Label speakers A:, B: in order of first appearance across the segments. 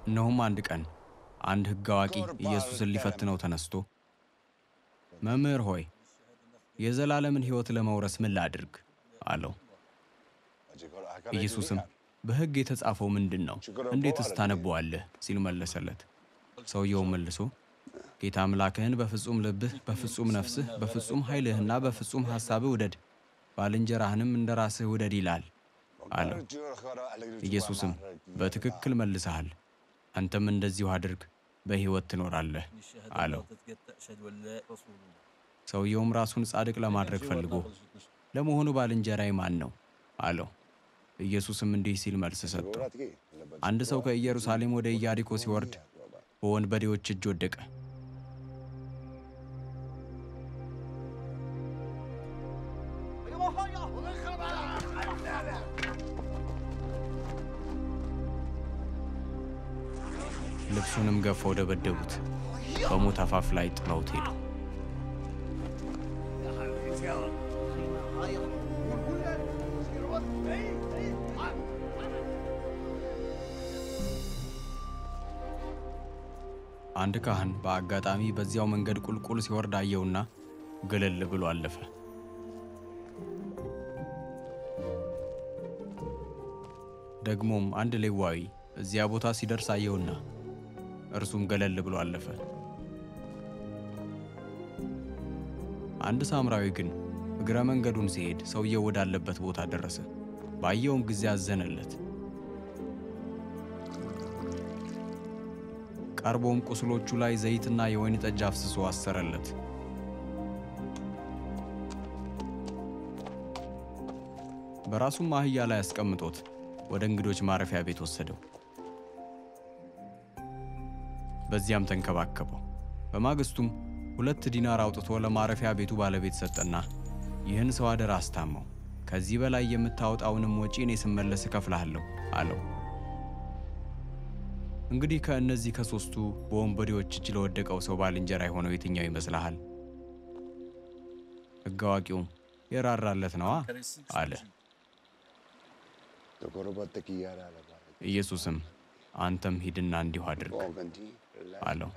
A: እነሆም አንድ ቀን አንድ ሕግ አዋቂ ኢየሱስን ሊፈትነው ተነስቶ መምህር ሆይ የዘላለምን ሕይወት ለመውረስ ምን ላድርግ አለው። ኢየሱስም በሕግ የተጻፈው ምንድን ነው? እንዴትስ ታነበዋለህ? ሲል መለሰለት። ሰውየውም መልሶ ጌታ አምላክህን በፍጹም ልብህ፣ በፍጹም ነፍስህ፣ በፍጹም ኃይልህና በፍጹም ሐሳብህ ውደድ፣ ባልንጀራህንም እንደ ራስህ ውደድ ይላል አለው። ኢየሱስም በትክክል መልሰሃል፣ አንተም እንደዚሁ አድርግ፣ በሕይወት ትኖራለህ አለው። ሰውየውም ራሱን ጻድቅ ለማድረግ ፈልጎ ለመሆኑ ባልንጀራዬ ማን ነው አለው። ኢየሱስም እንዲህ ሲል መልስ ሰጠው። አንድ ሰው ከኢየሩሳሌም ወደ ኢያሪኮ ሲወርድ በወንበዴዎች እጅ ወደቀ። ልብሱንም ገፈው ደበደቡት፣ በሞት አፋፍ ላይ ጥለውት ሄዱ። አንድ ካህን በአጋጣሚ በዚያው መንገድ ቁልቁል ሲወርድ አየውና ገለል ብሎ አለፈ። ደግሞም አንድ ሌዋዊ እዚያ ቦታ ሲደርስ አየውና እርሱም ገለል ብሎ አለፈ። አንድ ሳምራዊ ግን እግረ መንገዱን ሲሄድ ሰውየው ወዳለበት ቦታ ደረሰ። ባየውም ጊዜ አዘነለት። ቀርቦም ቁስሎቹ ላይ ዘይትና የወይን ጠጅ አፍስሶ አሰረለት። በራሱም አህያ ላይ አስቀምጦት ወደ እንግዶች ማረፊያ ቤት ወሰደው። በዚያም ተንከባከበው። በማግስቱም ሁለት ዲናር አውጥቶ ለማረፊያ ቤቱ ባለቤት ሰጠና ይህን ሰው አደራ አስታመው፣ ከዚህ በላይ የምታወጣውንም ወጪ እኔ ስመለስ እከፍልሃለሁ አለው። እንግዲህ ከእነዚህ ከሦስቱ በወንበዴዎች እጅ ለወደቀው ሰው ባልንጀራ የሆነው የትኛው ይመስልሃል? ሕግ አዋቂውም የራራለት ነዋ አለ። ኢየሱስም አንተም ሂድና እንዲሁ አድርግ አለው።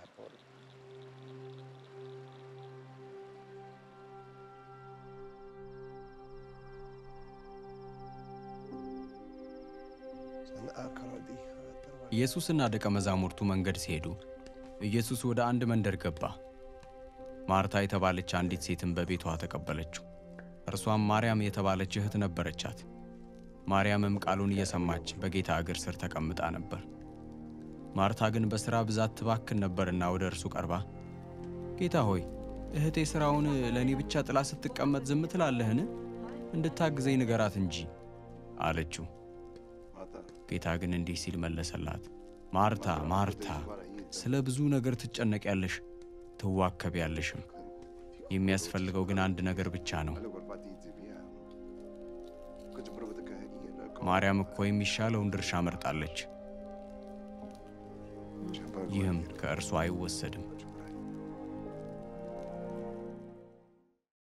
A: ኢየሱስና ደቀ መዛሙርቱ መንገድ ሲሄዱ ኢየሱስ ወደ አንድ መንደር ገባ። ማርታ የተባለች አንዲት ሴትም በቤቷ ተቀበለችው። እርሷም ማርያም የተባለች እህት ነበረቻት። ማርያምም ቃሉን እየሰማች በጌታ እግር ስር ተቀምጣ ነበር። ማርታ ግን በሥራ ብዛት ትባክን ነበርና ወደ እርሱ ቀርባ ጌታ ሆይ እህቴ ሥራውን ለእኔ ብቻ ጥላ ስትቀመጥ ዝም ትላለህን? እንድታግዘኝ ንገራት እንጂ አለችው። ጌታ ግን እንዲህ ሲል መለሰላት፣ ማርታ ማርታ፣ ስለ ብዙ ነገር ትጨነቂያለሽ፣ ትዋከቢያለሽም። የሚያስፈልገው ግን አንድ ነገር ብቻ ነው። ማርያም እኮ የሚሻለውን ድርሻ መርጣለች፣ ይህም ከእርሷ አይወሰድም።